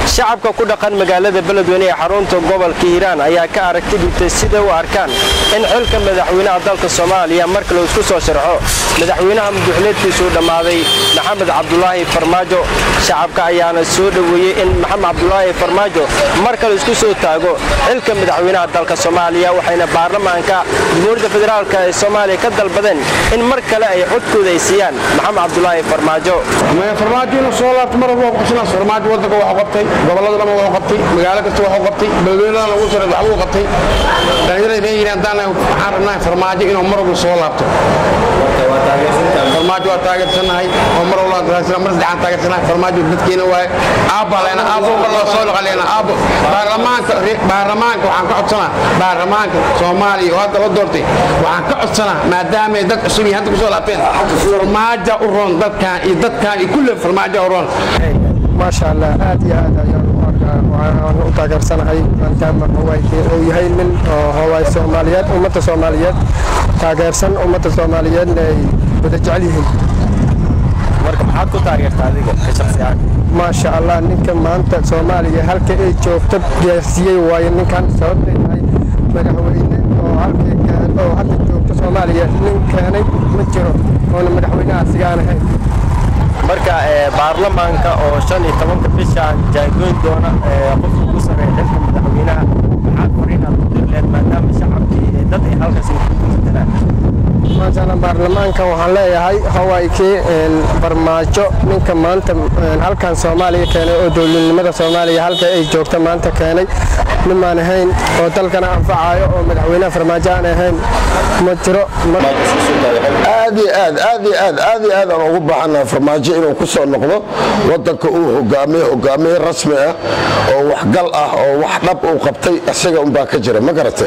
shacabka ku dhaqan magaalada beledweyne ee xarunta gobolka hiiraan ayaa ka aragti dhigtay siday u arkaan in xilka madaxweynaha dalka soomaaliya marka la isku soo sharxo madaxweynaha muduxuleedkiisuu dhammaaday maxamed cabdulaahi farmaajo shacabka ayaana soo dhoweeyey in maxamed cabdulaahi farmaajo mar kale isku soo taago xilka madaxweynaha dalka soomaaliya waxayna baarlamaanka jamhuuriyadda federaalk ee soomaaliya ka dalbadeen in mar kale ay codkooda ay siiyaan maxamed cabdulaahi farmaajo farmaajo inuu soo laabto mar walba qabsanaa farmaajo waddanka waxu qabtay gobollada dhan waxu qabtay magaalo kasta waxu qabtay beledweynadan ugu sare waxbuu qabtay dhallinyarada reer yiraan haddaan waxaan rabnahay farmaajo inuu mar walba soo laabto farmaajo waa taageersanahay oo mar walba mar saddexaan taageersanahay farmaajo dadkeena waaye aabbaa leena aabbo walba soo noqoleena aabbo baarlamaanka baarlamaanka waxaan ka codsanaa baarlamaanka soomaaliya oo hadda la doortay waxaan ka codsanaa maadaamay dad cusub iyo hadda kusoo laabteen farmaaja u roon dadkaan iyo dadkaan iyo kulle farmaaja u roon maasha allah aad iyo aad ayaan u arkaa waxaan u taageersanahay maadaama hawaaykii uu yahay nin oo hawaay soomaaliyeed ummadda soomaaliyeed taageersan ummadda soomaaliyeedna ay wada jecel yihiin marka maxaad ku taageertaa adiga ka shakhsiyan maasha allah ninka maanta soomaaliya halka ay joogto gaarsiiyey waayo ninkan sababtay tahay madaxweyne oo halkii oo hadda joogto soomaaliya nin keenay ma jiro oona madaxweynaha sigaan ahayn marka baarlamaanka oo shan iyo tobanka bishaan jaagoyn doona qofka ugu sareeya xilka madaxweynaha maxaad fariinaad u dirleen maadaama shacabkii dad ay halkaas ku matalaan maashaalla baarlamaanka waxaan leeyahay hawaaykii barmaajo ninka maanta halkan soomaaliya keenay oo dowladnimada soomaaliya halka ay joogta maanta keenay nimaan ahayn oo dalkana anfacayo oo madaxweynaha farmaajo aan ahayn ma jiro aad iyo aad aad iyo aad aad iyo aad aan ugu baahannahay farmaajo inuu ku soo noqdo waddanka uu hogaamiye hogaamiye rasmi ah oo waxgal ah oo wax dhab uu qabtay isaga unbaa ka jira ma garate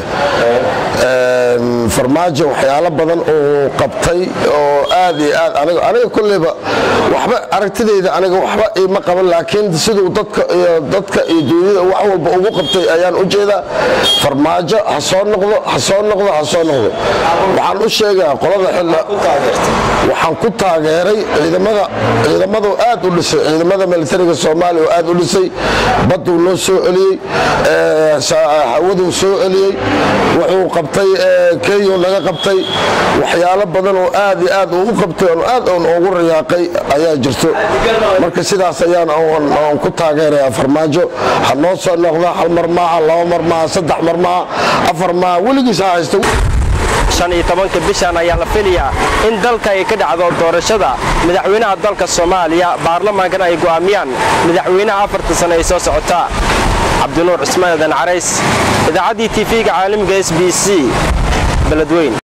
farmaajo waxyaalo badan uu qabtay oo aad iyo aad aniga aniga kulleyba waxba aragtidayda aniga waxba iima qaban laakiin siduu dadka iyo dadka iyo duunyada wax walba ugu qabtay ayaan u jeedaa farmaajo ha soo noqdo ha soo noqdo ha soo noqdo waxaan u sheegaa qolada xilla waxaan ku taageeray ciidamada ciidamadu aad u dhisay ciidamada militariga soomaaliya oo aad u dhisay badduu noo soo celiyey hawaduu soo celiyey wuxuu qabtay kenyuu naga qabtay waxyaalo badan oo aad iyo aad uu u qabtay oon aad oon ugu rayaaqay ayaa jirto marka sidaas ayaan aan ku taageerayaa farmaajo ha noo soo noqda hal mar maaha laba mar maaha saddex mar maaha afar maaha weligiis ha haysta shan iyo tobanka bishan ayaa la filayaa in dalka ay ka dhacdo doorashada madaxweynaha dalka soomaaliya baarlamaankana ay go'aamiyaan madaxweynaha afarta sano ay soo socotaa cabdinuur cismaan edan carays idaacaddii tv-ga caalamiga s b c beledweyn